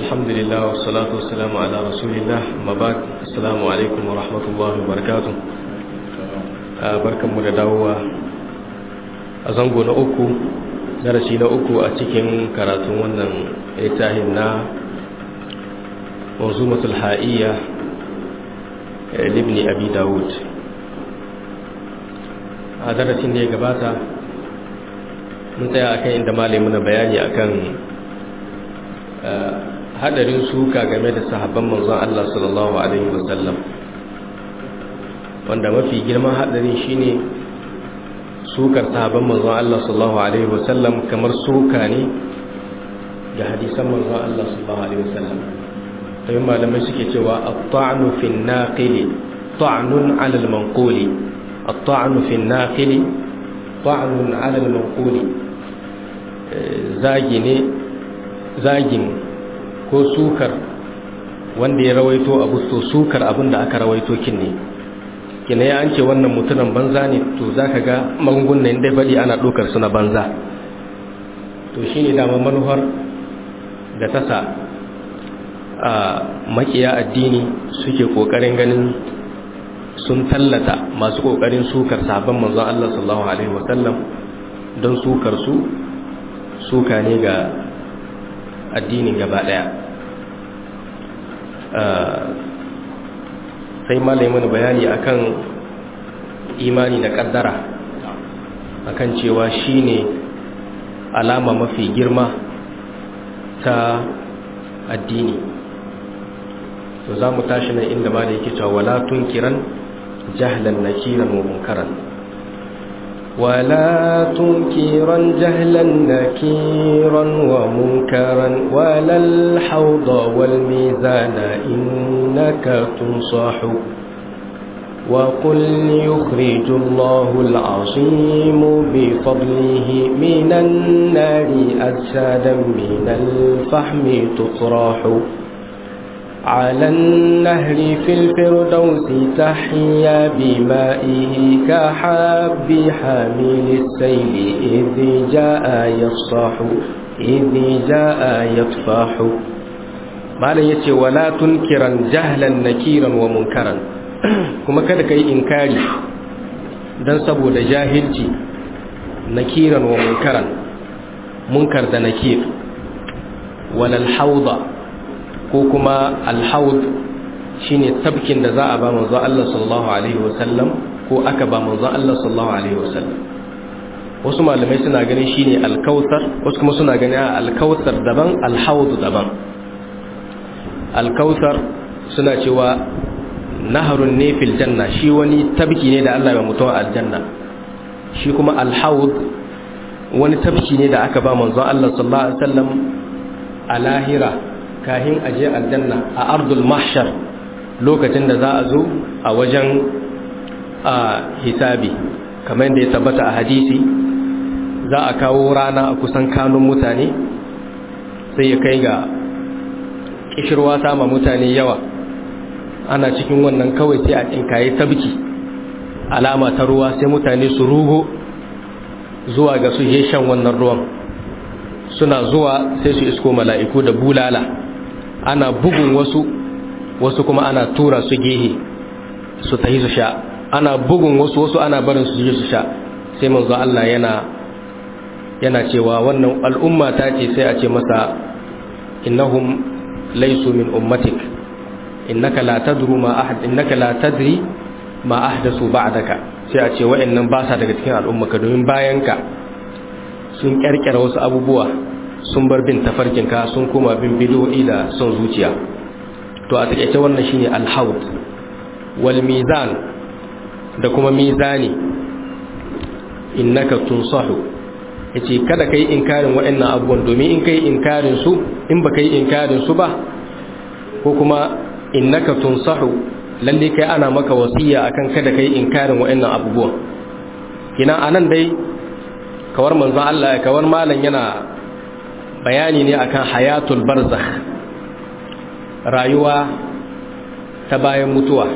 الحمد لله والصلاة والسلام على رسول الله ما بعد السلام عليكم ورحمة الله وبركاته barkan mu da dawowa a zango na uku darasi na uku a cikin karatun wannan littafin na manzumatul ha'iyya libni abi dawud a darasin da ya gabata mun tsaya akan inda malai muna bayani akan hadarin suka game da sahabban manzon Allah sallallahu alaihi wasallam wanda mafi girman hadarin shine sukar sahabban manzon Allah sallallahu alaihi wasallam kamar suka ne ga hadisan manzon Allah sallallahu alaihi wasallam sai malamai suke cewa at-ta'nu fi an-naqili ta'nun 'ala al-manquli at-ta'nu fi an-naqili ta'nun 'ala al-manquli zagi ne zagin ko sukar wanda ya rawaito abu to sukar abin da aka rawaito kin ne kina ya an ce wannan mutumin banza ne to zaka ga magungunan da faɗi ana ɗaukar su na banza to shine dama manuhar da ta sa a makiya addini suke kokarin ganin sun tallata masu kokarin sukar sabon manzon Allah sallallahu alaihi wasallam don sukar su suka ne ga addinin gaba daya sai malai mana bayani akan imani da kaddara akan cewa shine alama mafi girma ta addini to za mu tashi nan inda ma da yake cewa wala tunkiran jahlan nakiran wa munkaran ولا تنكرا جهلا نكيرا ومنكرا ولا الحوض والميزان إنك تنصح وقل يخرج الله العظيم بفضله من النار أجسادا من الفحم تطرح على النهر في الفردوس تحيا بمائه كحب حامل السيل إذ جاء يفصح إذ جاء يطفح ما لا يتي ولا تنكرا جهلا نكيرا ومنكرا كما كذا كي إنكاري dan saboda jahilci nakiran wa munkaran munkar da nakir walal hauda ko kuma alhaud shine tabkin da za a ba manzon Allah sallallahu alaihi wasallam ko aka ba manzon Allah sallallahu alaihi wasallam wasu malamai suna ganin shine alkautsar wasu kuma suna ganin alkautsar daban alhaud daban alkautsar suna cewa naharun ne fil janna shi wani tabki ne da Allah ya mutuwa aljanna shi kuma alhaud wani tabki ne da aka ba manzon Allah sallallahu alaihi wasallam a lahira kahin aje aljanna a ardul mahshar lokacin da za a zo a wajen a hisabi kamar da ya tabbata a hadisi za a kawo rana a kusan kanun mutane sai ya kai ga kishirwa sama mutane yawa ana cikin wannan kawai sai a cinkaye tabki alama ta ruwa sai mutane su rugo zuwa ga su shan wannan ruwan suna zuwa sai su isko mala'iku da bulala ana bugun wasu wasu kuma ana tura su gehe su tahi su sha ana bugun wasu wasu ana barin su je su sha sai manzo Allah yana yana cewa wannan al'umma ta ce sai a ce masa innahum laysu min ummatik innaka la tadru ma ahad innaka la tadri ma ahdathu ba'daka sai a ce wa'annan ba sa daga cikin al'ummaka domin bayanka sun kyarkyara wasu abubuwa sun bar bin tafarkinka sun koma bin bidoyi da son zuciya to a takaice wannan shine alhaud wal mizan da kuma mizani innaka tunsahu yace kada kai inkarin waɗannan abubuwan domin in kai inkarin su in ba kai inkarin su ba ko kuma innaka tunsahu lalle kai ana maka wasiya akan kada kai inkarin waɗannan abubuwan kina anan dai kawar manzo Allah kawar malam yana bayani ne akan hayatul barzakh rayuwa ta bayan mutuwa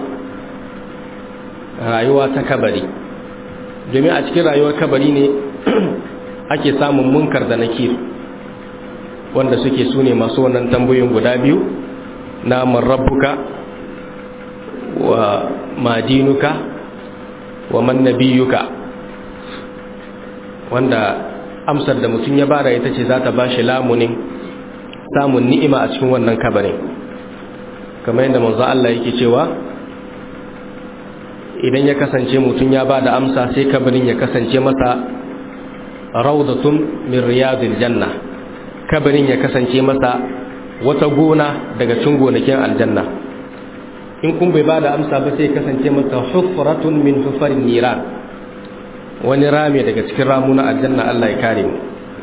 rayuwa ta kabari domin a cikin rayuwar kabari ne ake samun munkar da nakir wanda suke su ne masu wannan tambayoyin guda biyu na marabbuka wa madinuka wa man nabiyuka wanda amsar da mutum ya bara ita ce za ta ba shi lamunin samun ni'ima a cikin wannan kabarin kamar yadda manzo Allah yake cewa idan ya kasance mutum ya ba da amsa sai kabarin ya kasance masa raudatun min riyadil janna kabarin ya kasance masa wata gona daga cikin gonakin aljanna in kun bai ba da amsa ba sai kasance masa hufratun min hufarin niran wani rami daga cikin ramuna aljanna Allah ya kare mu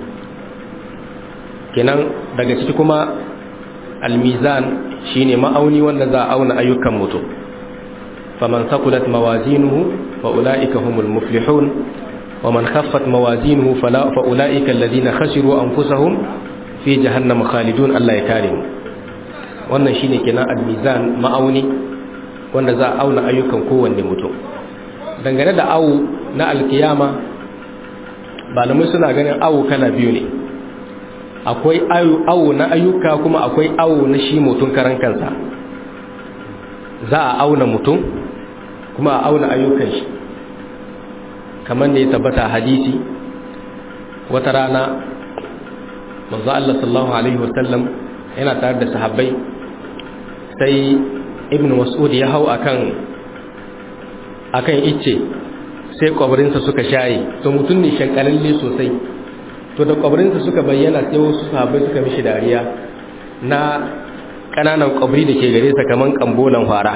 kenan daga ciki kuma almizan shine ma'auni wanda za a auna ayyukan mutum faman saqulat mawazinuhu fa ulaika humul muflihun wa man khaffat mawazinuhu fala fa ulaika alladhina khasiru anfusahum fi jahannam khalidun Allah ya kare mu wannan shine kenan almizan ma'auni wanda za a auna ayyukan kowanne mutum dangane da awu na alkiyama malamai suna ganin awu kala biyu ne akwai awu na ayyuka kuma akwai awu na shi mutum karan kansa za a auna mutum kuma a auna ayyukan shi kamar da ya tabbata hadisi wata rana manzo Allah sallallahu alaihi wasallam yana tare da sahabbai sai ibn mas'ud ya hau akan akan icce sai kwabarinsa suka shaye to mutum ne shankalalle sosai to da kwabarinsa suka bayyana sai wasu sahabbai suka mishi dariya na kananan kwabri da ke gare sa kaman kambolan fara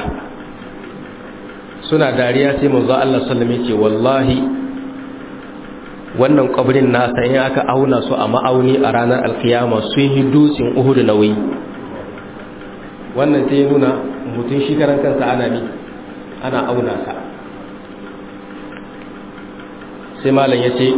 suna dariya sai manzo Allah sallallahu alaihi wasallam wallahi wannan kwabrin nasa in aka auna su a ma'auni a ranar alkiyama sun yi dutsen Uhud nauyi wannan sai ya nuna mutum shi karan kansa ana ni ana auna sa sai malam ya ce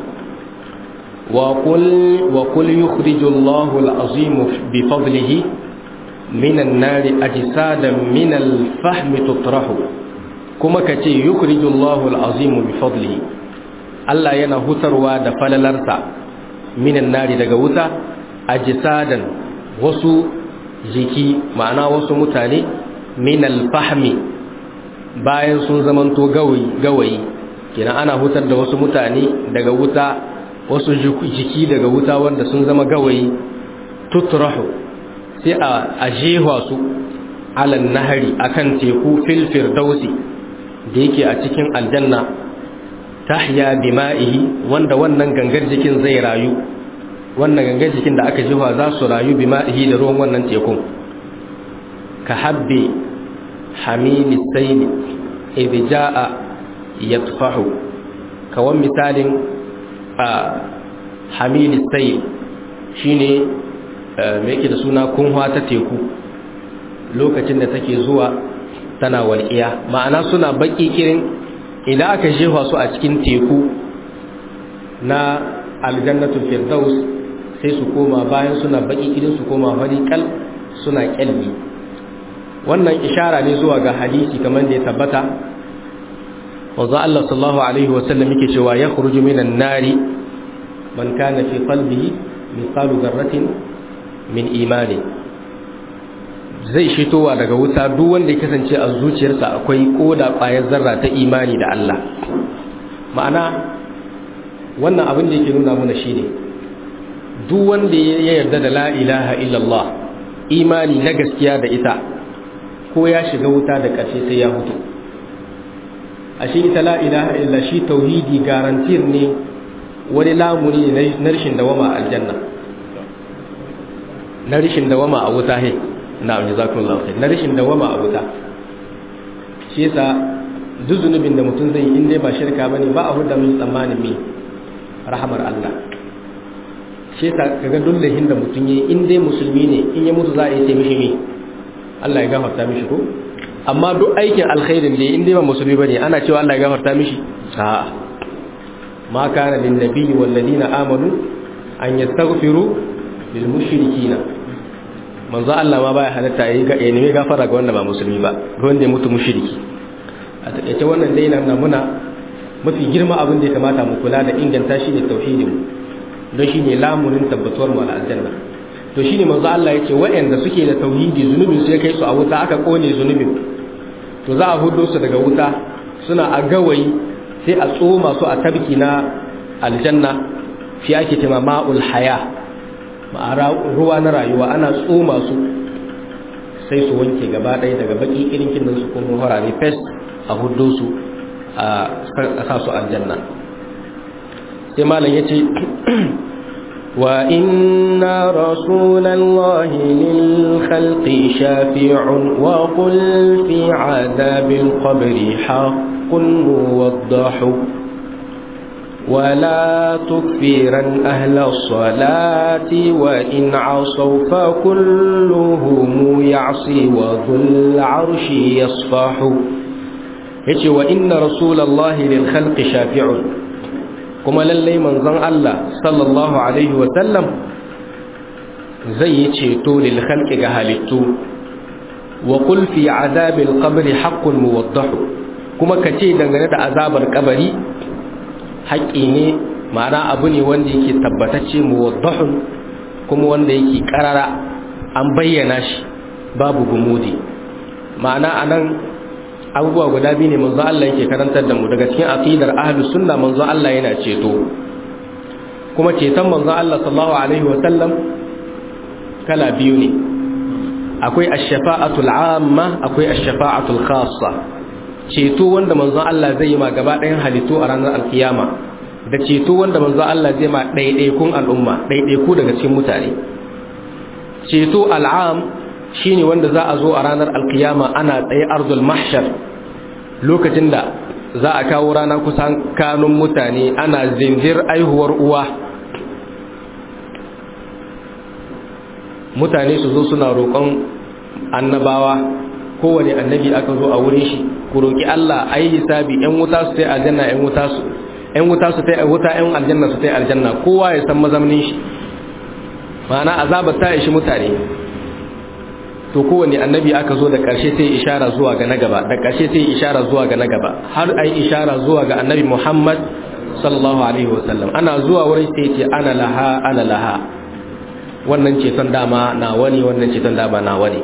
wa kul yukhriju Allahu al-azim bi fadlihi min an-nari ajsadan min al-fahm tutrahu kuma kace yukhriju Allahu al-azim bi fadlihi Allah yana hutarwa da falalarsa min an-nari daga wuta ajsadan wasu jiki ma'ana wasu mutane min al-fahmi bayan sun zamanto gawayi gawayi kenan ana hutar da wasu mutane daga wuta wasu jiki daga wuta wanda sun zama gawayi tutrahu sai a jewa su alan nahari akan teku fil firdausi da yake a cikin aljanna tahya bima'ihi wanda wannan gangar jikin zai rayu wannan gangar jikin da aka jewa za su rayu bima'ihi da ruwan wannan tekun ka habbi hamili sayli idh jaa yatfahu kawan misalin a hamili sayl shine me yake da suna kunwa ta teku lokacin da take zuwa tana walƙiya ma'ana suna baki kirin idan aka jefa su a cikin teku na aljannatul firdaus sai su koma bayan suna baki kirin su koma fari kal suna kyalli wannan ishara ne zuwa ga hadisi kamar da ya tabbata wanzu Allah sallallahu alaihi wasallam yake cewa ya khuruju minan nari man kana fi qalbihi mithqalu dharratin min imani zai shitowa daga wuta duk wanda ya kasance a zuciyarsa akwai koda ƙwayar zarra ta imani da Allah ma'ana wannan abin da yake nuna mana shine duk wanda ya yarda da la ilaha illallah imani na gaskiya da ita ko ya shiga wuta da ƙarshe sai ya hutu a shi ita la ilaha illa shi tauhidi garantir ne wani lamuni ne na rashin dawama aljanna na rashin dawama a wuta he na jazakumullahu khair na rashin dawama a wuta shi yasa duk zunubin da mutum zai yi in dai ba shirka bane ba a hudda min tsammanin mi rahamar Allah shi yasa kaga dullahin da mutum yayi in dai musulmi ne in ya mutu za a yi sai mishi mi Allah ya gafarta mishi ko amma duk aikin alkhairin da in dai ba musulmi bane ana cewa Allah ya gafarta mishi a'a ma kana lin nabiyyi wal ladina amanu an yastaghfiru lil mushrikina manzo Allah ma baya halatta yayi ga nemi gafara ga wanda ba musulmi ba ga wanda ya mutu mushriki a takeice wannan dai nan muna mafi girma abin da ya kamata mu kula da inganta shi ne tauhidin don shi ne lamunin tabbatuwar mu aljanna to shine manzo Allah yake waɗanda suke da tauhidi zunubin sai kai su a wuta aka kone zunubin to za a hudo su daga wuta suna a gawayi sai a tsoma su a tabki na aljanna fi ake tema ma'ul haya ma'ara ruwa na rayuwa ana tsoma su sai su wanke gaba ɗaya daga baki irin kin su kuma horare fes a hudo su a sa su aljanna sai malam yace وإن رسول الله للخلق شافع وقل في عذاب القبر حق موضح ولا تكفرا أهل الصلاة وإن عصوا فكلهم يعصي وذو العرش يصفح وإن رسول الله للخلق شافع kuma lallai manzon Allah sallallahu alaihi sallam zai yi ceto lil khalqi ga halittu wa qul fi azabil qabri haqqun muwaddah kuma kace dangane da azabar kabari haƙƙi ne ma'ana abu ne wanda yake tabbatacce muwaddahun kuma wanda yake karara an bayyana shi babu gumudi ma'ana anan abubuwa guda biyu ne manzo Allah yake karantar da mu daga cikin aqidar ahlus sunna manzo Allah yana ceto kuma ceton manzo Allah sallallahu alaihi wa sallam kala biyu ne akwai ash-shafa'atul 'amma akwai ash-shafa'atul khassa ceto wanda manzo Allah zai yi ma gaba ɗayan halittu a ranar alkiyama da ceto wanda manzo Allah zai ma ɗaiɗaikun al'umma ɗaiɗaiku daga cikin mutane ceto al'am shine wanda za a zo a ranar alkiyama ana tsaye arzul mahshar lokacin da za a kawo rana kusan kanun mutane ana zindir aihuwar uwa mutane su zo suna roƙon annabawa kowane annabi aka zo a wurin shi ku roƙi Allah ayi hisabi ƴan wuta su tai aljanna ƴan wuta su ƴan wuta su tai wuta ƴan aljanna su tai aljanna kowa ya san mazamnin shi ma'ana azabar ta ishi mutane to kowane annabi aka zo da ƙarshe sai ishara zuwa ga na gaba da ƙarshe sai ishara zuwa ga na gaba har ai ishara zuwa ga annabi Muhammad sallallahu alaihi wasallam ana zuwa wurin sai ce ana laha ana laha wannan ceton dama na wani wannan ceton dama na wani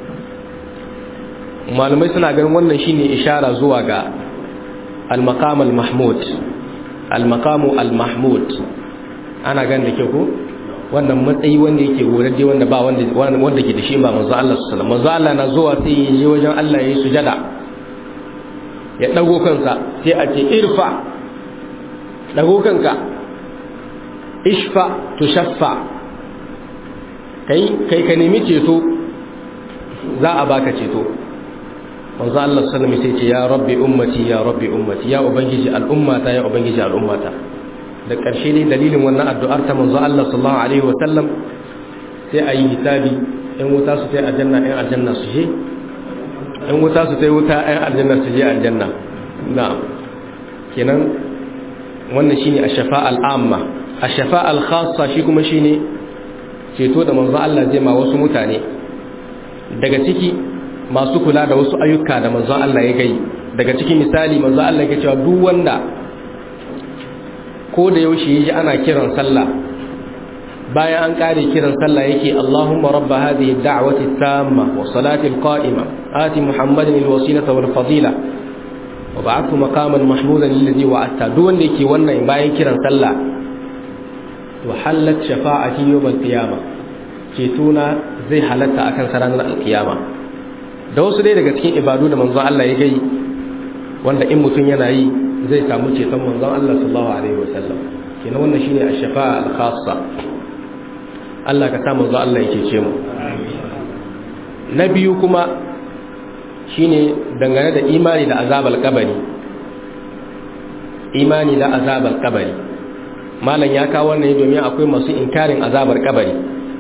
malamai suna ganin wannan shine ishara zuwa ga al-maqam al-mahmud al-maqam al-mahmud ana ganin da ke ko wannan matsayi wanda yake wurare wanda ba wanda wanda ke da shi ba manzo Allah sallallahu alaihi wasallam manzo Allah na zuwa sai ya je wajen Allah yayi sujada ya dago kansa sai a ce irfa dago kanka ishfa tushaffa kai kai ka nemi ceto za a baka ceto manzo Allah sallallahu alaihi wasallam sai ce ya rabbi ummati ya rabbi ummati ya ubangiji al'ummata ya ubangiji al'ummata da ƙarshe ne dalilin wannan addu'ar ta manzo Allah sallallahu alaihi wa sallam sai a yi hisabi ɗan wuta su tai aljanna ɗan aljanna su je ɗan wuta su tai wuta ɗan aljanna su je aljanna na'am kenan wannan shine ash-shafa'a al-amma ash-shafa'a al-khassa shi kuma shine ceto da manzo Allah zai ma wasu mutane daga ciki masu kula da wasu ayyuka da manzo Allah ya gai daga ciki misali manzo Allah ya cewa duk wanda ko da yaushe yaji ana kiran sallah bayan an kare kiran sallah yake Allahumma rabb hadhihi ad-da'wati at-tamma wa salati al-qa'ima ati Muhammadan al-wasilata wal fadila wa ba'athu maqaman mahmudan alladhi wa'ata duk wanda yake wannan bayan kiran sallah to halat shafa'ati yawm al-qiyama cetuna zai halatta akan saranar al-qiyama da wasu dai daga cikin ibadu da manzon Allah ya gai wanda in mutum yana yi zai samu ceton manzon Allah sallallahu alaihi wasallam kenan wannan shine ash-shafa'a al-khassa Allah ka sa manzon Allah ya cece mu na biyu kuma shine dangane da imani da azabal kabari imani da azabal kabari malam ya kawo wannan domin akwai masu inkarin azabar kabari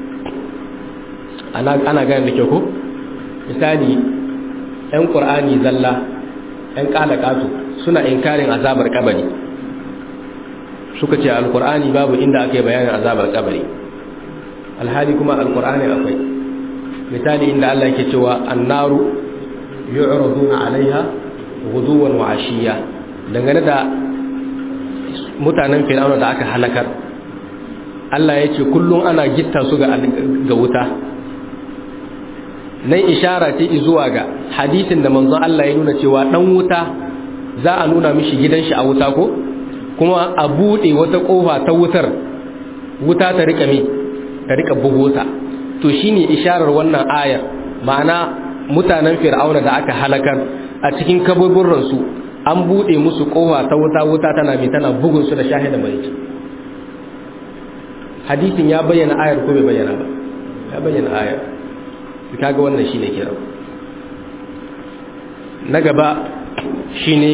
ana ana gane da ke ko misali ɗan qur'ani zalla ɗan kalakatu suna inkarin azabar kabari suka ce alqur'ani babu inda aka yi bayanin azabar kabari alhali kuma alqur'ani akwai misali inda Allah yake cewa annaru yu'raduna 'alaiha ghuduwan wa 'ashiya dangane da mutanen fir'auna da aka halakar Allah ya ce kullum ana gitta su ga wuta nan ishara ce zuwa ga hadisin da manzon Allah ya nuna cewa dan wuta za a nuna mishi gidan shi a wuta ko kuma a bude wata kofa ta wutar wuta ta rika mi ta rika bugota to shine isharar wannan ayar ma'ana mutanen fir'auna da aka halakar a cikin kaburburan su an bude musu kofa ta wuta wuta tana mi tana bugun su da shahida mai hadisin ya bayyana ayar ko bai bayyana ba ya bayyana ayar kaga wannan shine kira na gaba shine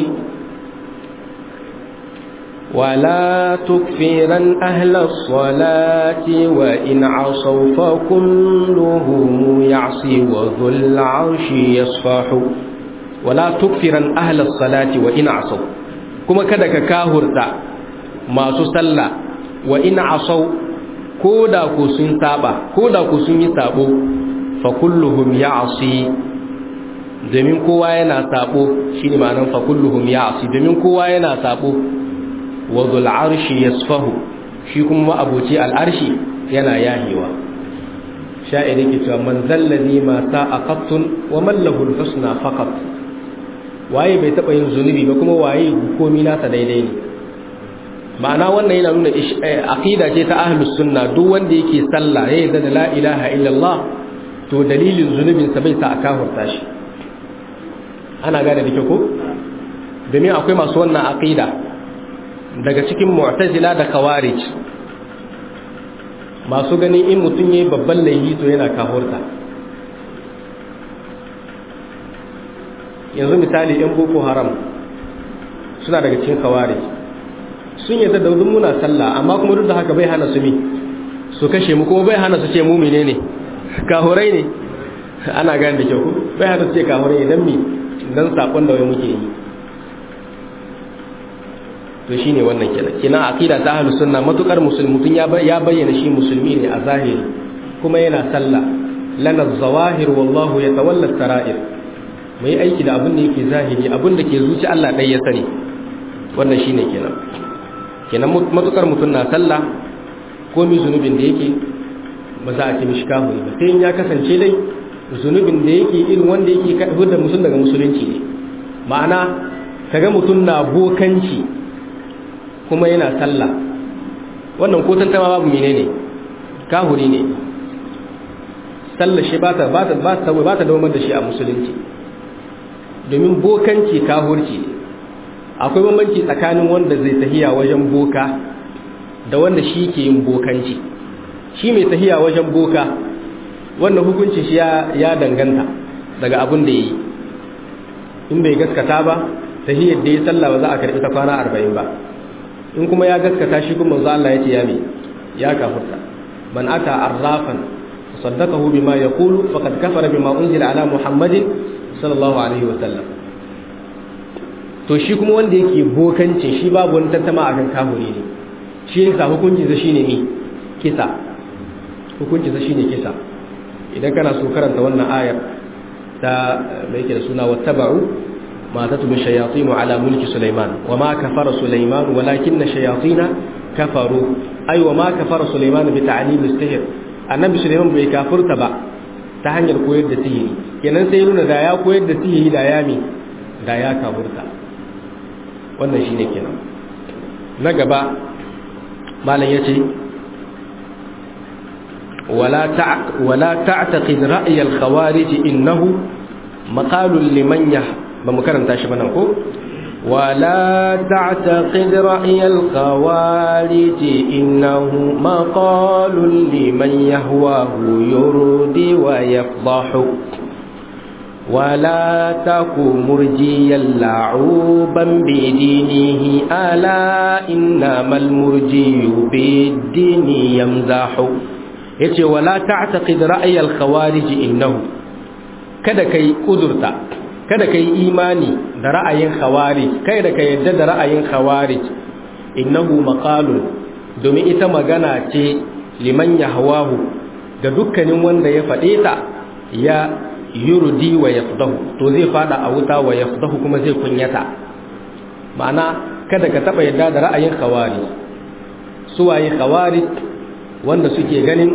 ولا تكفرا أهل الصلاة وإن عصوا فكلهم يعصي وذو العرش يصفح ولا تكفرا أهل الصلاة وإن عصوا كما كدك كاهرتا ما سسلا وإن عصوا كودا كسن تابا كودا كسن يتابو فكلهم يعصي domin kowa yana sabo shine ma'anar fa kulluhum ya'si domin kowa yana sabo wa dhul arshi yasfahu shi kuma abuci al arshi yana yahiwa sha'iri ke cewa man zalladhi ma sa'a qattun wa man lahu al husna faqat waye bai taba yin zunubi ba kuma waye komi nasa daidai ne ma'ana wannan yana nuna aqida ce ta ahlus sunna duk wanda yake sallah ya yarda da la ilaha illallah to dalilin zunubin sa bai sa a kafurta shi ana gane da ko domin akwai masu wannan aqida daga cikin mu'tazila da khawarij masu ganin in mutum yayi babban laifi to yana kafurta yanzu misali yan boko haram suna daga cikin khawarij sun yadda da wuzin muna sallah amma kuma duk da haka bai hana su mi su kashe mu kuma bai hana su ce mu mene ne kahurai ne ana gane da kyau ku bai hana su ce kahurai idan mi dan sakon da wai muke yi to shine wannan kenan kina aqida ta ahlus sunna matukar musulmi mutun ya ya bayyana shi musulmi ne a zahiri kuma yana sallah lana zawahir wallahu yatawalla sarair mu yi aiki da abin da yake zahiri abin da ke zuci Allah dai ya sani wannan shine kenan kenan matukar mutum na sallah ko mi zunubin da yake ba za a ce mishi kafiri ba sai ya kasance dai zunubin da yake irin wanda yake hudda mutum daga musulunci ne ma'ana kaga mutum na bokanci kuma yana sallah wannan ko tantama babu menene kafiri ne sallah shi ba ta ba ta ba ta ba ta da shi a musulunci domin bokanci kafirci ne akwai bambanci tsakanin wanda zai tahiya wajen boka da wanda shi ke yin bokanci shi mai tahiya wajen boka wanda hukunci shi ya danganta daga abin da yi in bai gaskata ba tahiyar da ya sallah ba za a karɓi ta kwana arba'in ba in kuma ya gaskata shi kuma za Allah ya ce ya me ya kafurta man ata arrafan saddaqahu bima yaqulu faqad kafara bima unzila ala muhammadin sallallahu alaihi wa sallam to shi kuma wanda yake bokancin shi babu wani tantama akan kafuri ne shi yasa hukuncin sa shine ne kisa hukuncin sa shine kisa idan kana so karanta wannan ayar ta mai yake da suna wattaba'u ma tatlu shayatin ala mulki sulaiman wa ma kafara sulaiman walakin shayatin kafaru ay wa ma kafara sulaiman bi ta'lim as-sihr annabi sulaiman bai kafurta ba ta hanyar koyar da sihiri kenan sai nuna da ya koyar da sihiri da ya mi da ya kafurta wannan shi ne kenan na gaba malam ya ce wala ta'taqid ra'y al-khawarij innahu maqalun liman yah ba mu karanta shi bana ko wala ta'taqid ra'y al-khawarij innahu maqalun liman yahwahu yurdi wa yafdahu ولا تك مرجيا لعوبا بدينه ألا إنما المرجي بالدين يمزح yace wala ta'taqid ra'ay al-khawarij innahu kada kai kudurta kada kai imani da ra'ayin khawarij kai da kai yadda da ra'ayin khawarij innahu maqalun domin ita magana ce liman yahwahu ga dukkanin wanda ya faɗe ta ya yurdi wa yafdahu to zai fada a wuta wa yafdahu kuma zai kunyata ma'ana kada ka taba yadda da ra'ayin khawari suwaye khawari wanda suke ganin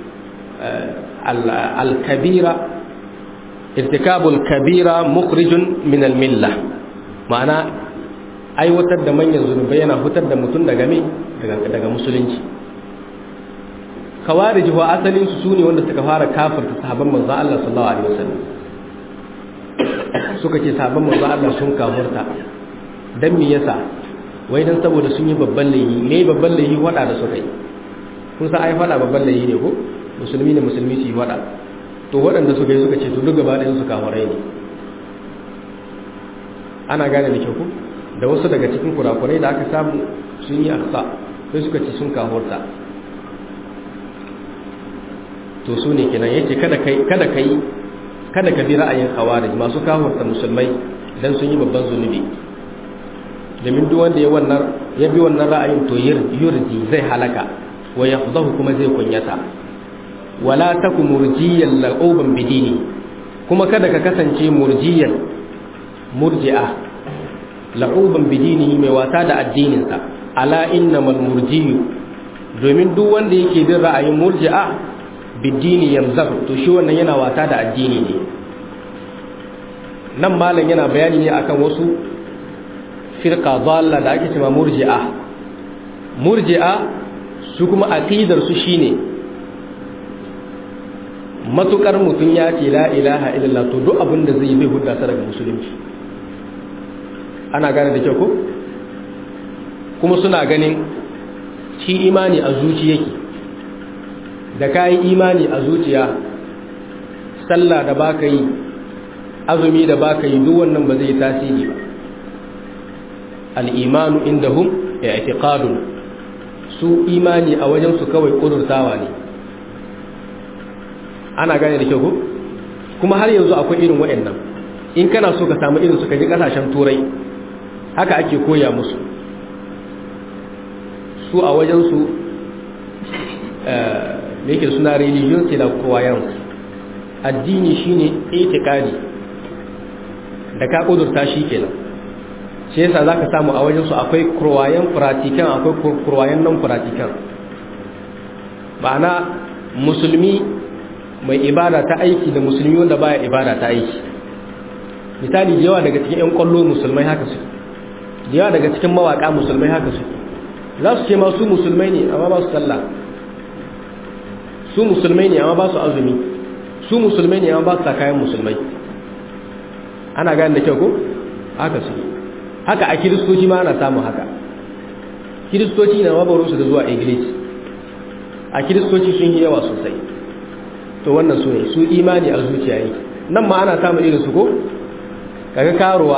al-kabira irtikabul kabira mukhrijun min al-milla ma'ana aiwatar da manyan zunubai yana fitar da mutum daga me daga musulunci kawarij wa asalin su sune wanda suka fara kafirta sahabban manzo Allah sallallahu alaihi wasallam suka ce sahabban manzo Allah sun kafirta dan me yasa wai dan saboda sun yi babban laifi me babban laifi wada da suka yi kun san ai fada babban laifi ne ko musulmi ne musulmi su yi wada to waɗanda suka yi suka ce to duk gaba ɗayan su kafirai ne ana gane da kyau ko da wasu daga cikin kurakurai da aka samu sun yi aksa sai suka ce sun kafurta to su ne kenan yace kada kai kada kai kada ka bi ra'ayin khawarij masu kafurta musulmai dan sun yi babban zunubi domin duk wanda ya wannan ya bi wannan ra'ayin to yurji zai halaka wa yafdahu kuma zai kunyata wala taku murjiyan la'uban bidini kuma kada ka kasance murjiyan murji'a la'uban bidinihi mai wasa da addininsa ala innamal murjiyu domin duk wanda yake bin ra'ayin murji'a bidini yamzar to shi wannan yana wasa da addini ne nan malam yana bayani ne akan wasu firqa dalla da ake cewa murji'a murji'a su kuma aqidar su shine matukar mutum ya ce la ilaha illallah to duk abin da zai bai hudda sa daga musulunci ana gane da kyau ko kuma suna ganin shi imani a zuci yake da kayi imani a zuciya sallah da baka yi azumi da baka yi duk wannan ba zai tasiri ba al-imanu indahum i'tiqadun su imani a wajen su kawai kudurtawa ne ana gane da kyau ko kuma har yanzu akwai irin waɗannan in kana so ka samu irin su ka ji kasashen turai haka ake koya musu su a wajensu da yake suna religion c'est la croyance addini shine itikadi da ka kudurta shi kenan shi yasa zaka samu a wajensu akwai croyant pratiquant akwai croyant non pratiquant ma'ana musulmi mai ibada ta aiki da musulmi wanda baya ibada ta aiki misali da yawa daga cikin 'yan kwallo musulmai haka su da yawa daga cikin mawaka musulmai haka su za su ce ma su musulmai ne amma ba su sallah su musulmai ne amma ba su azumi su musulmai ne amma ba su sa kayan musulmai ana gane da kyau ko haka su haka a kiristoci ma ana samun haka kiristoci na mabarin su da zuwa iglis a kiristoci sun yi yawa sosai to wannan su ne su imani a zuciya yi nan ma ana samun irin su ko kaga karuwa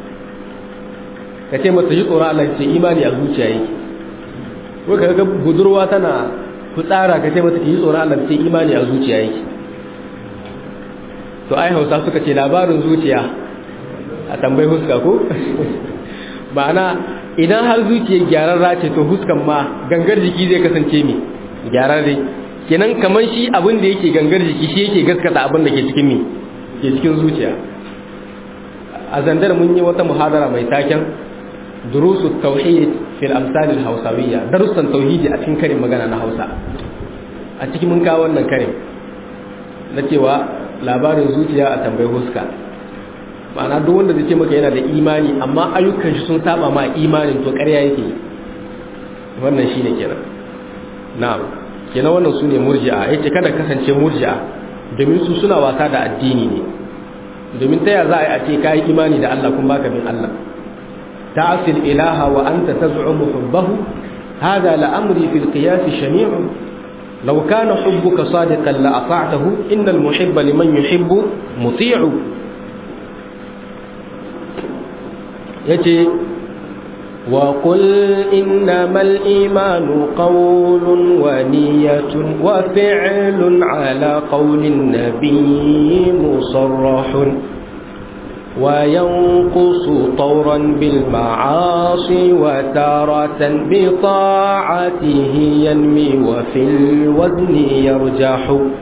ka ce mata yi tsoron Allah ce imani a zuciya yake ko kaga budurwa tana fitsara ka ce mata yi tsoron Allah ce imani a zuciya yake to ai Hausa suka ce labarin zuciya a tambayi huska ko ma'ana idan har zuciya gyararra ce to huskan ma gangar jiki zai kasance mi gyararre kenan kamar shi abin da yake gangar jiki shi yake gaskata abin da ke cikin mi ke cikin zuciya a zandar mun yi wata muhadara mai taken durusu tauhid fil amsal al hausawiyya darussan tauhidi a cikin karin magana na Hausa a cikin mun kawo wannan karin na cewa labarin zuciya a tambayi huska ma'ana duk wanda zai ce maka yana da imani amma ayyukan shi sun saba ma imanin to ƙarya yake wannan shine kenan na'am kenan wannan sune murji'a yace kada kasance murji'a domin su suna wasa da addini ne domin ta za a ce ka yi imani da Allah kun baka bin Allah ta'asil ilaha wa anta taz'umu hubbahu hada la'amri fil qiyas shani'u law kana hubbuka sadiqan la ata'tahu innal muhibba liman yuhibbu muti'u yace وقل إنما الإيمان قول ونية وفعل على قول النبي مصرح وينقص طورا بالمعاصي وتارة بطاعته ينمي وفي الوزن يرجح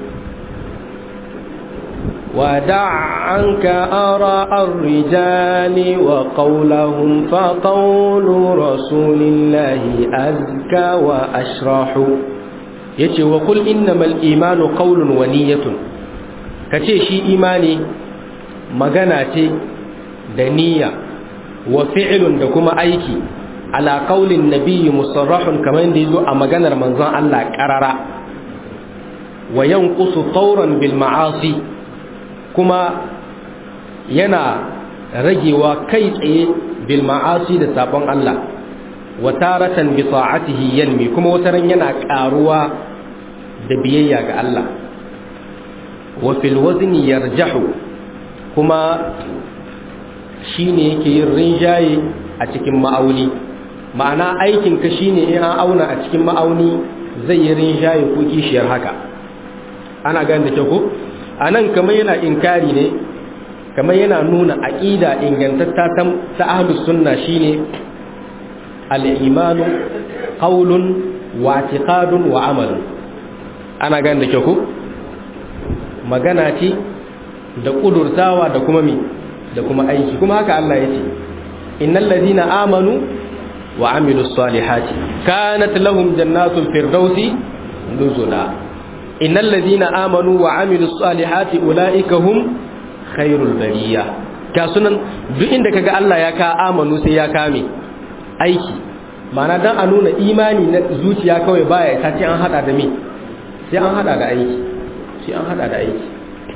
ودع عنك آراء الرجال وقولهم فقول رسول الله أزكى وأشرح yace wa kul innamal imanu qawlun wa niyyatun kace shi imani magana ce da niyya wa fi'lun da kuma aiki ala qaulin nabiyyi musarrahun kamar da yazo a maganar manzon Allah qarara wa yanqusu tawran bil ma'asi kuma yana ragewa kai tsaye bil ma'asi da sabon Allah wa taratan bi ta'atihi yanmi kuma wataran yana karuwa da biyayya ga Allah wa fil wazni yarjahu kuma shine yake yin rinjaye a cikin ma'auni ma'ana aikin ka shine in an auna a cikin ma'auni zai yi rinjaye ko kishiyar haka ana gane da kyau ko anan kamar yana inkari ne kamar yana nuna aqida ingantatta ta ahlus sunna shine al-imanu qawlun wa i'tiqadun wa amalun ana gane da kyau ko magana ce da kudurtawa da kuma mi da kuma aiki kuma haka Allah ya ce innal ladina amanu wa amilus salihati kanat lahum jannatul firdausi nuzula innal ladina amanu wa amilus salihati ulaika hum khairul bariya ka sunan duk inda kaga Allah ya ka amanu sai ya kame aiki mana dan a nuna imani na zuciya kawai baya ta ce an hada da me sai an hada da aiki sai an hada da aiki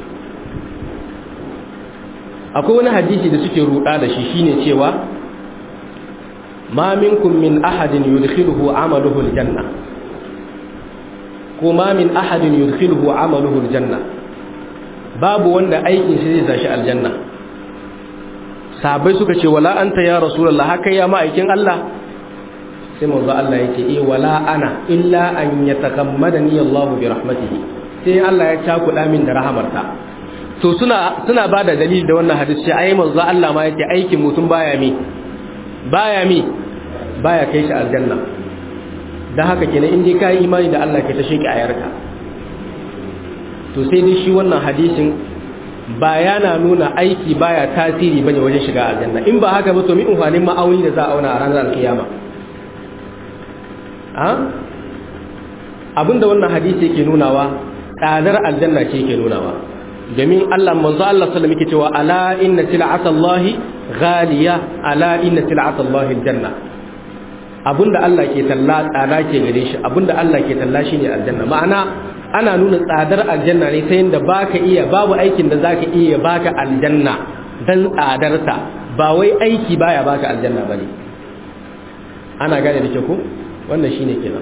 akwai wani hadisi da suke ruda da shi shine cewa ma minkum min ahadin yudkhiluhu amaluhu aljanna ko ma min ahadin yudkhiluhu amaluhu aljanna babu wanda aikin shi zai sashi aljanna sahabbai suka ce wala anta ya rasulullah haka ya ma'aikin Allah sai manzo Allah yake eh wala ana illa an yatakammadani Allah bi rahmatihi sai Allah ya cakuɗa min da rahamarta to suna suna bada dalili da wannan hadisi ai manzo Allah ma yake aikin mutum baya mi baya mi baya kai shi aljanna dan haka kenan in dai kai imani da Allah ke ta sheki ayarka to sai dai shi wannan hadisin ba yana nuna aiki baya tasiri bane wajen shiga aljanna in ba haka ba to mi umfanin ma'auni da za a auna a ranar alkiyama a abinda wannan hadisi yake nunawa tsadar aljanna ce yake nunawa domin Allah manzo Allah sallallahu alaihi cewa ala inna sil'atallahi ghaliya ala inna sil'atallahi aljanna abinda Allah ke talla tsada ke gare shi abinda Allah ke talla shine aljanna ma'ana ana nuna tsadar aljanna ne ta yadda baka iya babu aikin da zaka iya baka aljanna dan tsadarta ba wai aiki baya baka aljanna bane ana gane da ke ko wannan shine kenan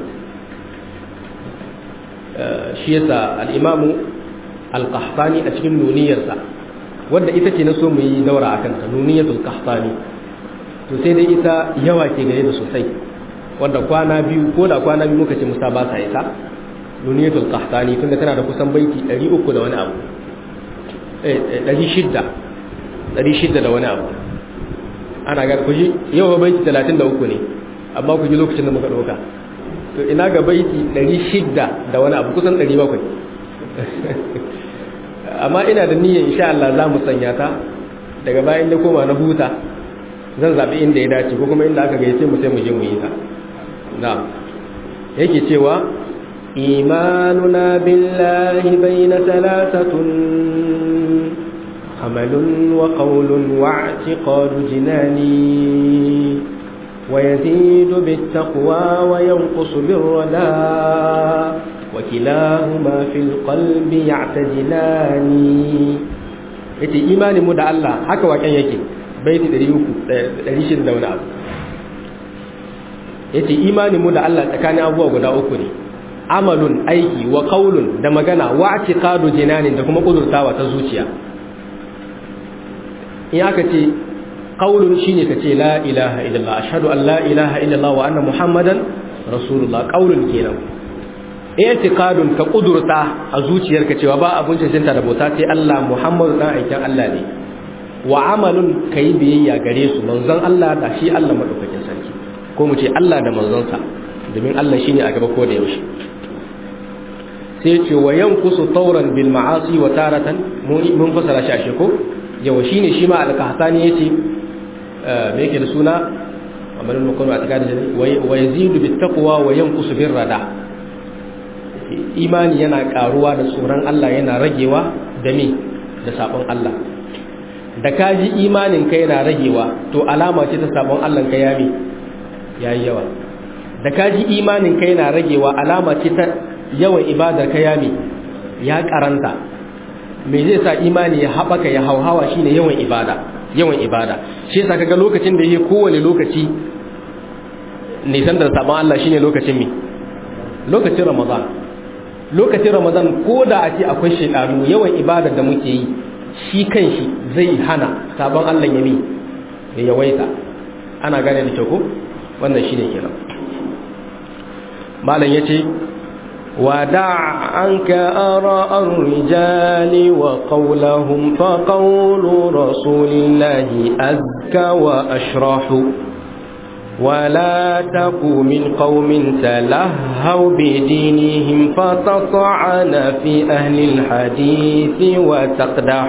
shi yasa al-imamu al-qahtani a cikin nuniyarsa wanda ita ce na so mu yi daura akan ta nuniyatul qahtani to sai dai ita yawa ke gare da sosai wanda kwana biyu ko da kwana biyu muka ce musa ba sa ita nuniyatul qahtani tunda tana da kusan baiti 300 da wani abu eh 600 600 da wani abu ana ga ku ji yau baiti 33 ne amma ku ji lokacin da muka dauka to ina ga baiti 600 da wani abu kusan 700 amma ina da niyyar insha Allah za mu sanya ta daga bayan da koma na huta zan zabi inda ya dace ko kuma inda aka gayyace mu sai mu je mu yi ta na'am yake cewa إيماننا بالله بين ثلاثة عمل وقول واعتقاد جناني ويزيد بالتقوى وينقص بالردى وكلاهما في القلب يعتجلان yace imanin mu da Allah haka waken yake baiti 300 da wani abu yace imanin mu da Allah tsakanin abubuwa guda uku ne amalun aiki wa qaulun da magana wa i'tiqadu jinanin da kuma kudurtawa ta zuciya in aka ce qaulun shine ka ce la ilaha illallah ashhadu an la ilaha illallah wa anna muhammadan rasulullah qaulun kenan i'tiqadun ka kudurta a zuciyarka cewa ba abun cancanta da bauta sai Allah muhammadu dan aikin Allah ne wa amalun kai biyayya gare su manzon Allah da shi Allah madaukakin sarki ko mu ce Allah da manzonsa domin Allah shine a gaba ko da yaushe sai ce wa yankusu tauran bil ma'asi wa taratan mun fasara shi a sheko yawa shine shi ma al-qahtani yace me yake da suna amalin mukun a tikadi wa yazidu bit taqwa wa yankusu bir rada imani yana karuwa da tsoron Allah yana ragewa da me da sabon Allah da kaji imanin ka yana ragewa to alama ce ta sabon Allah ka ya me yayi yawa da kaji imanin ka yana ragewa alama ce ta yawan ibadar ka ya me ya karanta me zai sa imani ya haɓaka ya hauhawa shine yawan ibada yawan ibada shi yasa kaga lokacin da yake kowane lokaci nisan da sabon Allah shine lokacin mi lokacin Ramadan lokacin Ramadan ko da a ce akwai shedanu yawan ibada da muke yi shi kanshi zai hana sabon Allah ya mi ya yawaita ana gane da kyau ko wannan shine kenan malam yace ودع عنك آراء الرجال وقولهم فقول رسول الله أزكى وأشرح ولا تك من قوم تلهوا بدينهم فتطعن في أهل الحديث وتقدح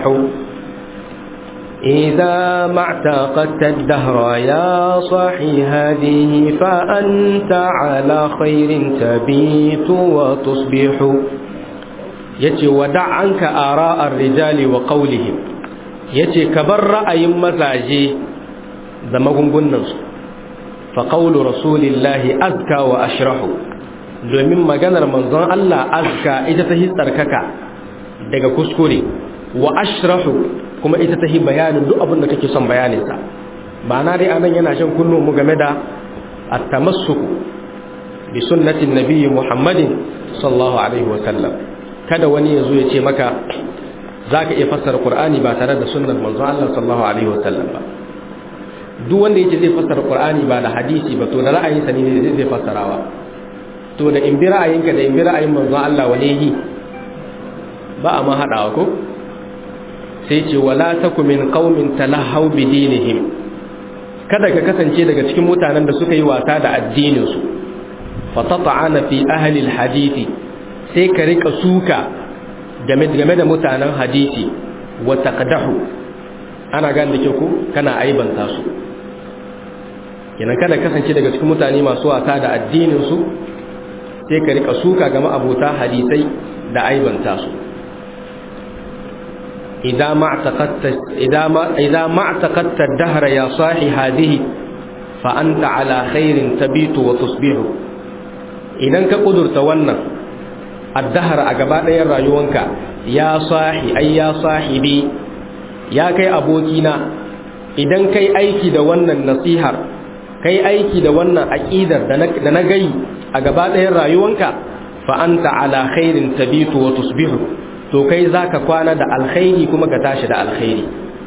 إذا ما اعتقدت الدهر يا صاحي هذه فأنت على خير تبيت وتصبح يتي ودع عنك آراء الرجال وقولهم يتي كبر رأي مزاجي زمهم قننس فقول رسول الله أذكى وأشرح domin maganar manzon Allah azka ita ta hi tsarkaka daga kuskure wa ashrahu kuma ita ta yi bayanin duk abin da kake son bayaninsa ba na dai anan yana shan kunnu mu game da at-tamassuku bi sunnatin nabiyyi Muhammadin sallallahu alaihi wa sallam kada wani yazo ya ce maka zaka iya fassara Qur'ani ba tare da sunnar manzo Allah sallallahu alaihi wa sallam ba duk wanda yake zai fassara Qur'ani ba da hadisi ba to da ra'ayinsa ne zai fassarawa to da in bi ra'ayinka da in bi ra'ayin manzo Allah wane yi ba a ma hadawa ko sai ce wala taku min qaumin talahau bi dinihim kada ka kasance daga cikin mutanen da suka yi wasa da addinin su fa tata'ana fi ahli alhadisi sai ka rika suka game game da mutanen hadisi wa taqdahu ana gane da kyau ko kana aibanta su kenan kada kasance daga cikin mutane masu wasa da addinin su sai ka rika suka game abota hadisai da aibanta su إذا ما اعتقدت إذا ما إذا ما اعتقدت الدهر يا صاحي هذه فأنت على خير تبيت وتصبح إذا كقدر تونا الدهر أجبات يا رايونك يا صاحي أي يا صاحبي يا كي أبوكينا إذا كي أيكي دوانا النصيحة كي أيكي دوانا أكيدر دنجي أجبات يا رايونك فأنت على خير تبيت وتصبح to kai za ka kwana da alkhairi kuma ka tashi da alkhairi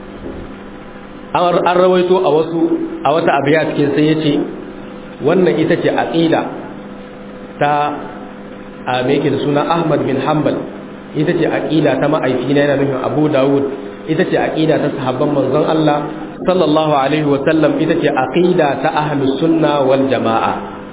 an rawaito a wasu a wata abiya cikin sai ya ce wannan ita ce aƙila ta a meke da suna ahmad bin hanbal ita ce aƙila ta ma'aifina yana nufin abu dawud ita ce aƙila ta sahabban manzon allah sallallahu alaihi wasallam ita ce aƙila ta ahlus sunna wal jama'a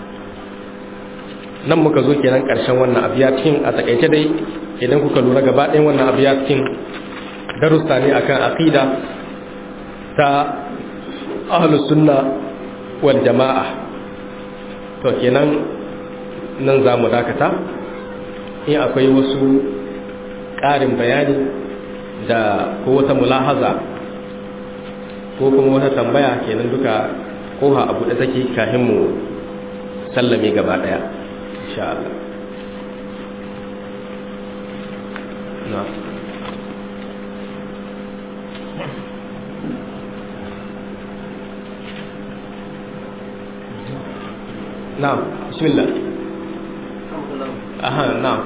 nan muka zo kenan ƙarshen wannan abiya cikin a takaice dai idan kuka lura gaba ɗayan wannan abu ya cikin darussa ne akan aqida ta ahlus sunna wal jama'a to kenan nan za mu dakata in akwai wasu ƙarin bayani da ko wata mulahaza ko kuma wata tambaya kenan duka koha abu da take kafin mu sallame gaba ɗaya insha Allah نعم نعم بسم الله أها نعم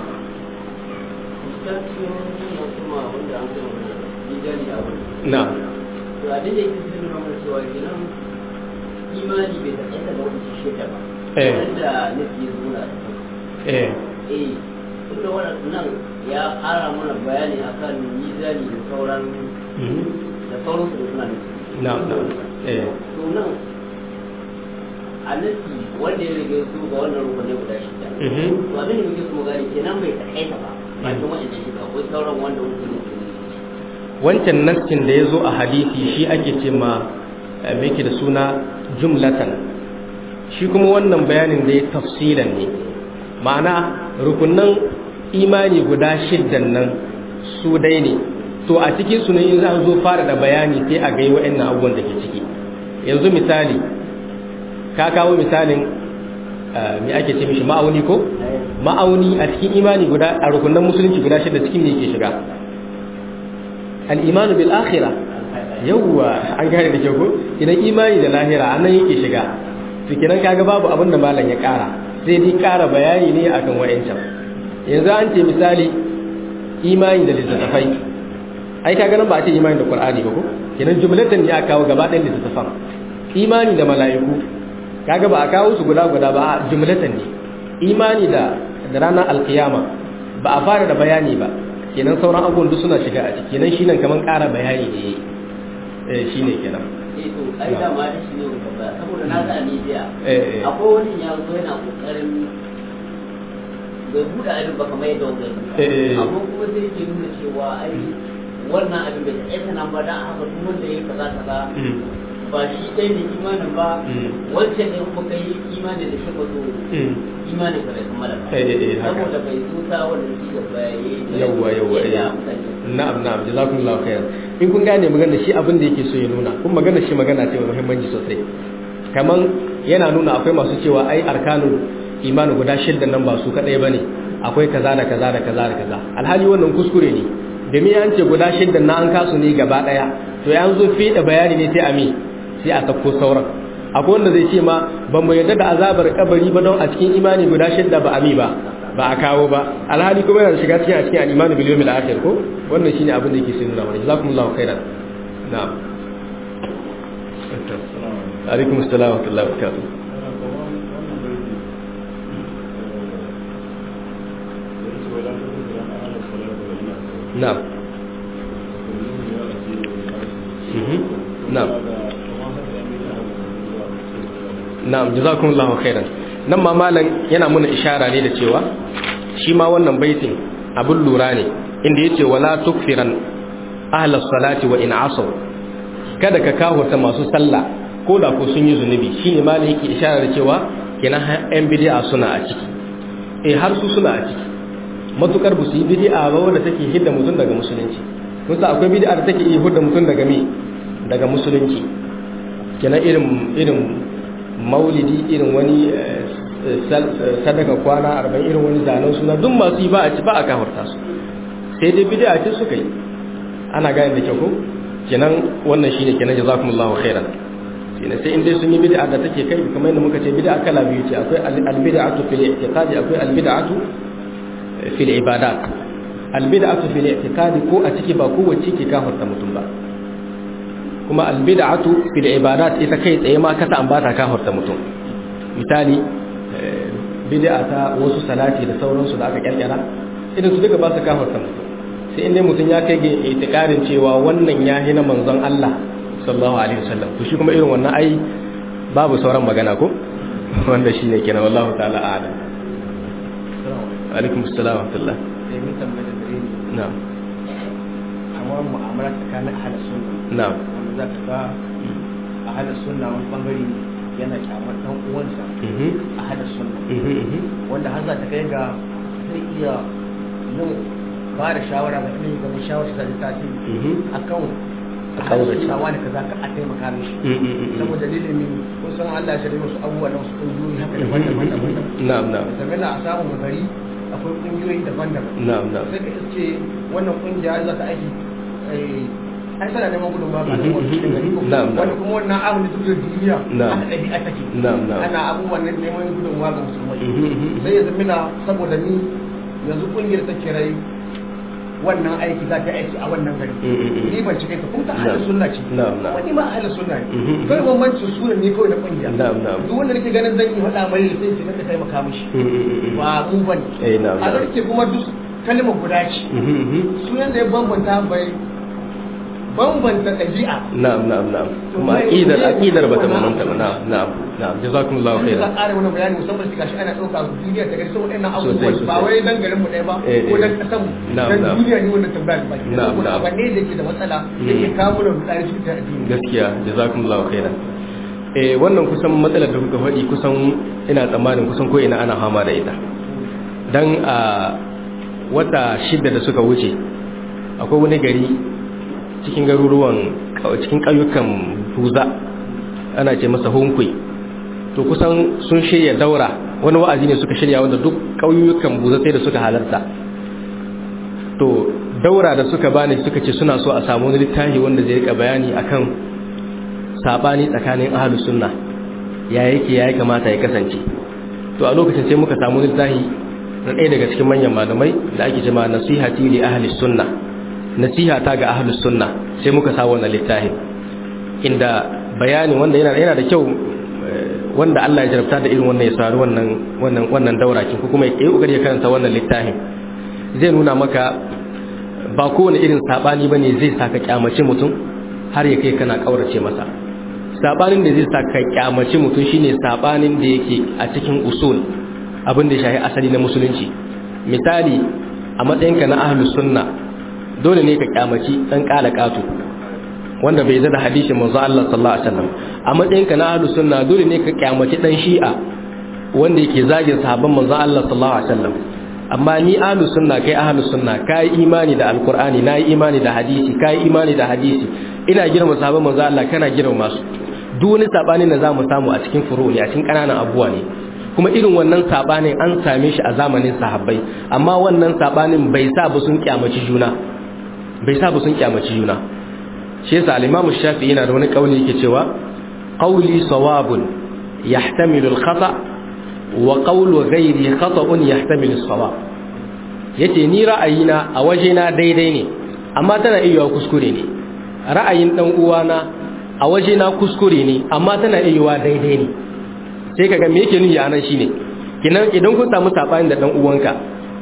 نعم imani bai taƙaita da wani shida ba Eh. wanda nufi zuwa eh eh tunda wannan ya ƙara mana bayani akan mizani da sauran mhm. da sauran su suna nufi na'am na'am eh to nan a nufi wanda ya rage su ga wannan rukunai guda shida mhm. to abin da muke so gani kenan bai taƙaita ba ba kuma wanda shida akwai sauran wanda mutum ne wancan nassin da ya zo a hadisi shi ake ce ma eh, me yake da suna jumlatan shi kuma wannan bayanin da ya tafsilan ne ma'ana rukunan imani guda shiddan nan su dai ne to a cikin su ne in za zo fara da bayani sai a ga wa'annan abubuwan da ke ciki yanzu misali ka kawo misalin me ake ce mishi ma'auni ko ma'auni a cikin imani guda a rukunan musulunci guda shida cikin ne yake shiga al-imanu bil akhirah yawwa an gane da kyau ko idan imani da lahira anan yake shiga to kenan kaga babu abin da malam ya kara sai dai kara bayani ne akan wayancan yanzu an ce misali imani da littattafai ai kaga nan ba a ce imani da qur'ani ba ko kenan jumlatan ya kawo gaba ɗayan littattafan imani da mala'iku kaga ba a kawo su guda guda ba a jumlatan ne imani da da ranar alkiyama ba a fara da bayani ba kenan sauran abubuwan duk suna shiga a ciki kenan shi nan kaman ƙara bayani ne eh shine kenan eh to ai da ma da shi ne ka ba saboda na ga ni jiya eh eh akwai wani ya zo yana kokarin bai buɗe abin ba kamar yadda wanda Eh, eh. ya amma kuma sai ke nuna cewa ai wannan abin bai taɓa nan ba dan haka duk wanda ya kaza kaza Mm. ba shi ɗaya ne imanin ba Mm. wancan ne kuma kai imanin da shi ba zo Mm. imanin ka bai kammala ba Eh, eh, eh, haka. saboda bai tuta wanda shi da bayaye yawwa yawwa eh. ya mutane na'am na'am jazakumullahu khairan in kun gane magana shi abin da yake so ya nuna kun magana shi magana ce mai muhimmanci sosai kaman yana nuna akwai masu cewa ai arkanul imani guda shidda nan ba su kadai bane akwai kaza da kaza da kaza da kaza alhali wannan kuskure ne domin an ce guda shidda na an kasu ne gaba daya to ya zo fi da bayani ne sai a mi sai a sako sauran akwai wanda zai ce ma ban mu yarda da azabar kabari ba don a cikin imani guda shidda ba a mi ba ba a kawo ba alhali kuma yana shiga cikin a cikin al-imanu bil yawmil akhir ko wannan shine abin da yake sai nuna mana jazakumullahu khairan na'am alaikum assalam wa rahmatullahi wa barakatuh na'am Mhm. na'am na'am jazakumullahu khairan nan ma malam yana muna ishara ne da cewa shi ma wannan baitin abin lura ne inda yace wala tukfiran ahlus salati wa in asaw kada ka kahurta masu sallah ko da ko sun yi zunubi shine malam yake ishara da cewa kenan yan bid'a suna a ciki eh har su suna a ciki matukar bu su yi bid'a ba wanda take hidda mutum daga musulunci kun sa akwai bid'a da take iya hidda mutum daga me daga musulunci kenan irin irin maulidi irin wani eh, sal- sadaka kwana arba'in irin wani zanen suna duk masu yi ba a ci ba a kafarta su sai dai bid'a ce suka yi ana gane da kyau ko kenan wannan shine kenan jazakumullahu khairan kenan sai in dai sun yi bid'a da take kai kamar yadda muka ce bid'a kala biyu ce akwai al- al-bid'atu fil i'tiqadi akwai al-bid'atu fil ibadat al-bid'atu fil i'tiqadi ko a ciki ba kowace ke kafarta mutum ba kuma albid'atu fil ibadat ita kai tsaye ma kasa an bata kafarta mutum misali eh, bid'a ta wasu salati da sauransu da aka kyalkyara idan su duka ba su kafarta mutum sai inda mutum ya kai ga itikarin cewa wannan ya na manzon Allah sallallahu alaihi wasallam to shi kuma irin wannan ai babu sauran magana ko wanda shine kenan wallahu ta'ala a'lam alaikum assalam wa rahmatullah sai mun tambaye da gare ni na'am amma mu'amala tsakanin ahlus sunna na'am wanda za ka ga ahlus sunna wani bangare yana kyamar dan uwansa mhm ahlus sunna mhm mhm wanda har za ta kai ga zai iya yin ba da shawara ga ilimi ga mai shawara ta tasiri mhm akan A kaurace. ahlus sunna wani kaza ka a taimaka mishi mhm mhm saboda dalilin kun san Allah ya shirya wasu abubuwa na wasu kungiyoyi haka daban-daban daban-daban na'am na'am zamana a samun gari akwai kungiyoyi daban-daban na'am na'am sai ka ce wannan kungiya za ta aiki ai tana neman gudun ba ga Mhm, al'ummar cikin gari ko na'am, na'am. wani kuma wannan abin da duk da duniya Na'am. aka ɗabi'a take Na'am, na'am. ana abubuwan nan neman gudun ga musulmai Mhm, mhm. sai ya zamina saboda ni yanzu kungiyar ta kirai wannan aiki za ta aiki a wannan gari Mhm, mhm. ni ban cike ta kuma ta Na'am. ahalin sunna ce Na'am, na'am. wani ma ahalin sunna ne Mhm, mhm. kai bambancin sunan ne kawai na kungiya Na'am, na'am. duk wanda nake ganin zan yi faɗa mai sai ce ka taimaka mishi Mhm, mhm, mhm. ba mu bane Eh, na'am, a na'am. garke kuma duk kalmar guda ce Mhm, mhm. sunan da ya bambanta bai bambanta ɗabi'a na'am na'am na'am kuma aqidar aqidar bata mamanta ba na'am na'am na'am jazakumullahu wanda za khairan a ƙara mana bayani musamman shi gashi ana ɗauka duniya ta gari saboda ɗannan Sosai, abubuwan ba sosai. wai dan garin mu ɗaya ba Eh, ko eh. dan ƙasan mu Na'am, dan na'am. duniya ne wannan tambayar ba Na'am, saboda na'am. abu ne da yake da matsala da ke Mm. kawo mana rudani cikin ta addini gaskiya jazakumullahu khairan eh wannan kusan matsalar da kuka faɗi kusan ina tsammanin kusan ko ina ana fama da ita dan a wata shida da suka wuce akwai wani gari cikin garuruwan cikin ƙauyukan buza ana ce masa hunkwai to kusan sun shirya daura wani wa'azi ne suka shirya wanda duk ƙauyukan buza sai da suka halarta to daura da suka bani suka ce suna so a samu wani littafi wanda zai rika bayani akan sabani tsakanin ahlus sunna ya yake ya kamata ya kasance to a lokacin sai muka samu littafi na ɗaya daga cikin manyan malamai da ake jima nasihati li ahlus sunna nasiha ta ga ahlus sunna sai muka sa wannan littafi inda bayani wanda yana yana da kyau wanda Allah ya jarabta da irin wannan ya saru wannan wannan wannan daura kin kuma ya yi kokari ya karanta wannan littafin zai nuna maka ba kowane irin sabani bane zai saka kyamace mutum har ya kai kana kaurace masa sabanin da zai saka kyamace mutum shine sabanin da yake a cikin usul abin da ya shafi asali na musulunci misali a matsayinka na ahlus sunna dole ne ka kyamaci dan kala katu wanda bai zada hadisin manzo Allah sallallahu alaihi wasallam a matsayinka na ahlus sunna dole ne ka kyamaci dan shi'a wanda yake zagin sahabban manzo Allah sallallahu alaihi wasallam amma ni ahlus sunna kai ahlus sunna kai imani da alqur'ani nayi imani da hadisi kai imani da hadisi ina girma sahabban manzo Allah kana girma masu duk wani sabani da zamu samu a cikin furu'i a cikin kananan abuwa ne kuma irin wannan sabanin an same shi a zamanin sahabbai amma wannan sabanin bai sa ba sun kyamaci juna bai sa ba sun kyamaci juna shi yasa al-Imam Shafi'i yana da wani kauli yake cewa qawli sawabun yahtamilu al-khata' wa qawlu ghairi khata'un yahtamilu as-sawab yace ni ra'ayina a wajena daidai ne amma tana iya kuskure ne ra'ayin dan uwana a wajena kuskure ne amma tana iya daidai ne sai kaga me yake nuni anan shine kinan idan kun samu sabani da dan uwanka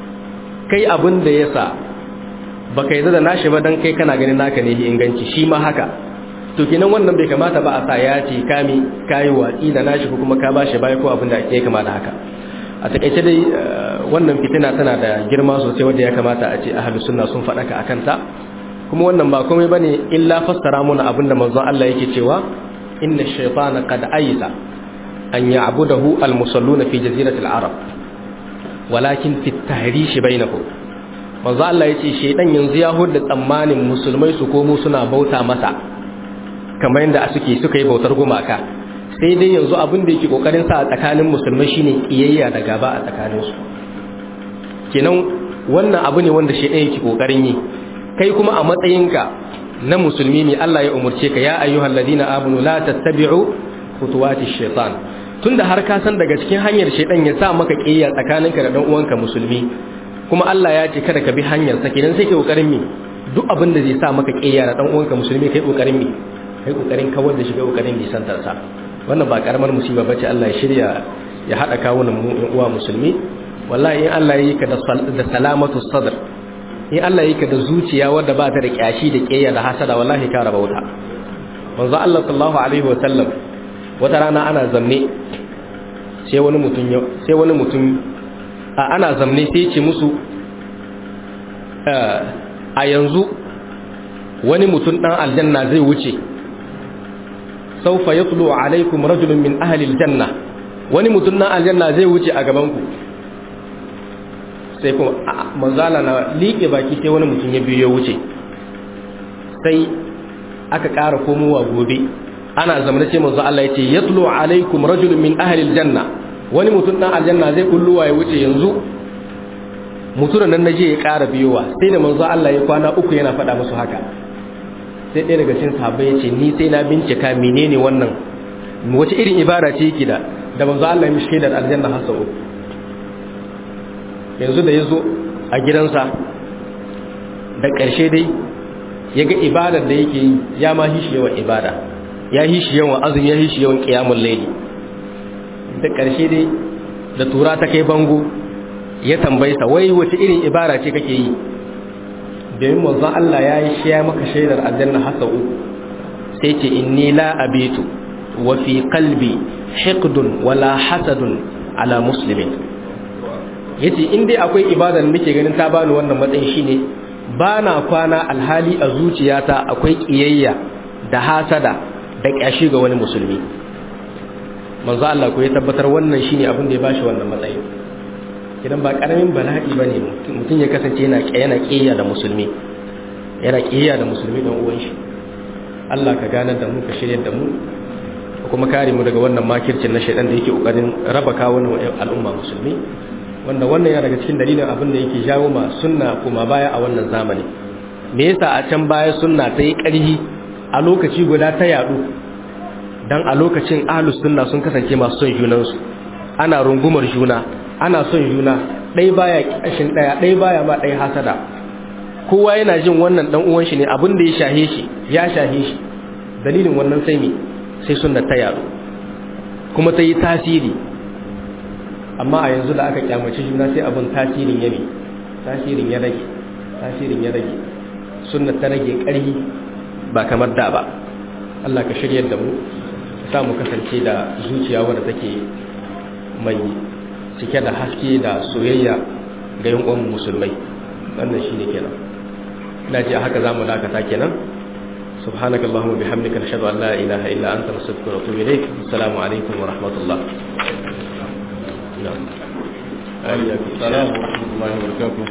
kai abin da yasa baka yi da nashi ba dan kai kana ganin naka ne inganci shi ma haka to kinan wannan bai kamata ba a sa ya ce kami kayi watsi da nashi ko kuma ka bashi bai ko abin da ya kamata haka a takaice dai wannan fitina tana da girma sosai wanda ya kamata a ce ahlus sunna sun faɗaka akan ta kuma wannan ba komai bane illa fassara mana abin da manzon Allah yake cewa inna shaytana qad aysa an ya'budahu al-musalluna fi jaziratil arab walakin fi at-tahrish bainahum manzo Allah yace shedan yanzu ya hudda tsammanin musulmai su komo suna bauta masa kamar yadda suke suka yi bautar gumaka sai dai yanzu abin da yake kokarin sa a tsakanin musulmai shine kiyayya da gaba a tsakanin su kenan wannan abu ne wanda shedan yake kokarin yi kai kuma a matsayinka na musulmi ne Allah ya umurce ka ya ayyuhal ladina amanu la tattabi'u khutuwati shaitan tunda har ka san daga cikin hanyar shaitan ya sa maka kiyaya tsakaninka da dan uwanka musulmi kuma Allah ya ce kada ka bi hanyar sa kenan sai kai kokarin mi duk abin da zai sa maka kiyaya da dan uwanka musulmi kai kokarin mi kai kokarin kawar da shi kai kokarin nisantar sa wannan ba karamar musiba bace Allah ya shirya ya hada kawunan mu uwa musulmi wallahi in Allah ya yi ka da salamatu sadr in Allah ya yi ka da zuciya wadda ba ta da kyashi da kiyaya da hasada wallahi ka raba wuta manzo Allah sallallahu alaihi wa sallam wata rana ana zamne sai wani mutum sai wani mutum a ana zamne sai ce musu a yanzu wani mutum dan aljanna zai wuce saufa yatlu alaikum rajulun min ahli aljanna wani mutum dan aljanna zai wuce a gaban ku sai kuma manzala na liƙe baki sai wani mutum ya biyo ya wuce sai aka ƙara komowa gobe ana zamana ce manzo Allah yace yatlu alaikum rajulun min ahli aljanna wani mutum dan aljanna zai kulluwa ya wuce yanzu mutumin nan naje ya ƙara biyowa sai da manzo Allah ya kwana uku yana faɗa musu haka sai ɗaya daga cikin sahabbai yace ni sai na bincika menene wannan wace irin ibara ce yake da da manzo Allah ya mishi da aljanna har sau yanzu da yazo a gidansa da ƙarshe dai ya ga ibadar da yake yi ya ma hishi yawan ibada ya yi shi yawan azumi ya yi shi yawan ƙiyamun laili da ƙarshe dai da tura ta kai bango ya tambayi sa wai wace irin ibara ce kake yi domin manzon Allah ya yi shi ya maka shaidar aljanna hasa uku sai ce inni la abitu wa fi qalbi hiqdun wala hasadun ala muslimin yace in dai akwai ibadar da nake ganin ta bani wannan matsayin shine ba na kwana alhali a zuciyata akwai kiyayya da hasada da ƙyashi ga wani musulmi manzo Allah ko ya tabbatar wannan shine abin da ya bashi wannan matsayi idan ba karamin bala'i bane mutum ya kasance yana yana kiyaya da musulmi yana kiyaya da musulmi dan uwan shi Allah ka ganar da mu ka shirye da mu kuma kare mu daga wannan makircin na shaidan da yake kokarin raba kawunan al'umma musulmi wanda wannan ya daga cikin dalilin abin da yake jawo ma sunna kuma baya a wannan zamani me yasa a can baya sunna ta yi ƙarfi a lokaci guda ta yadu dan a lokacin ahlus sunna sun kasance masu son junansu ana rungumar juna ana son juna ɗaya baya ƙashin ɗaya ɗaya baya ma ɗaya hasada kowa yana jin wannan dan uwan shi ne abin da ya shahe shi ya shahe shi dalilin wannan sai me sai sunna ta yaro kuma ta yi tasiri amma a yanzu da aka kyamaci juna sai abin tasirin ya ne tasirin ya rage tasirin ya rage sunna ta rage ƙarfi ba kamar da ba Allah ka shiryar da mu sa mu kasance da zuciya wadda take mai cike da haske da soyayya ga yan uwan musulmai wannan shine kenan ina ji haka zamu dakata kenan سبحانك اللهم وبحمدك نشهد ان لا اله الا انت نستغفرك ونتوب اليك السلام عليكم ورحمه الله نعم السلام ورحمه الله وبركاته